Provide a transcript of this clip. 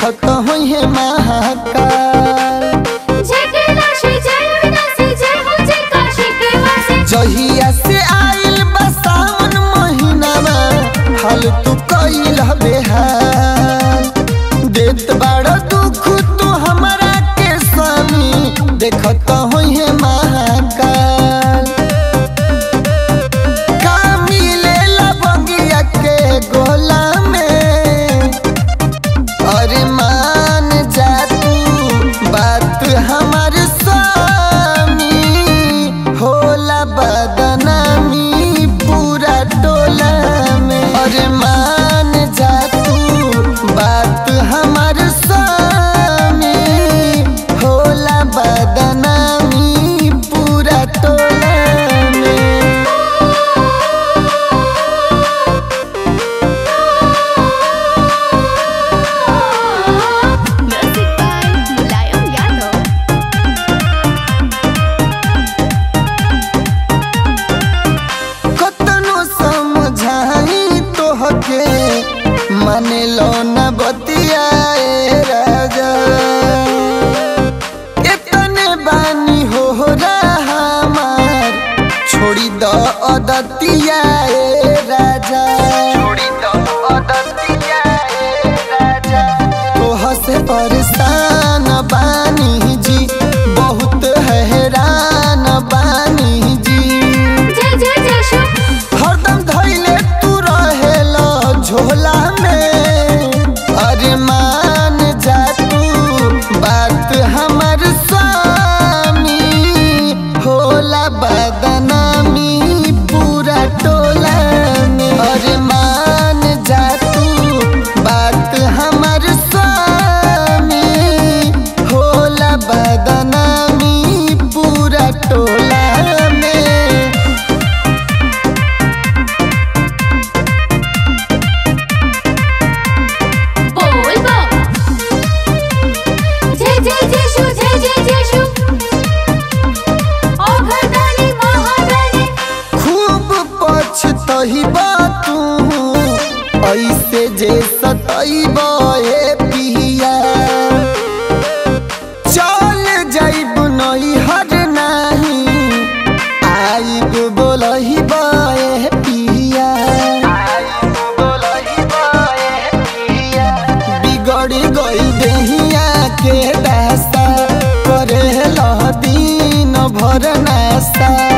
देखत होई है महाकाल जहिया से आइल बा सावन महीनावा हाल तू कइल बेहाल देत बाड़ दुख तू हमरा के स्वामी देखत होई है महाकाल का मिलेला बंगिया के गोला में अरे मान जा तू बात हमार स्वामी होला बदनामी पूरा टोला में अरे मान जा तू बात हमार स्वामी होला बदनामी पूरा टोला में Music by Mulayam Yadav. कतनो समझाई तोहके माने लो न बतियाए राजा इतने बानी हो रहा हमार छोड़ी दो अदतियाए राजा छोड़ी दो अदतियाए राजा तोह से परेशान बानी जी बहुत हैरान बानी जी जय जय जय शिव हरदम धैले तू रहेला झोला में अरे मान जा तू बात हमर स्वामी होला बदनामी पूरा टोला में अरे मान जा तू बात हमर स्वामी होला बदनामी पूरा टोला में बोल बम जय जय जय शिव जय जय जय शिव ओ घरदानी महादानी खूब पछतही तू ऐसे जे सतैब ए पिया चल जाइब नहीं हर नहीं आइब बोलही बाए पिया बिगड़ गई देहिया के दासा करे दिन भर नासा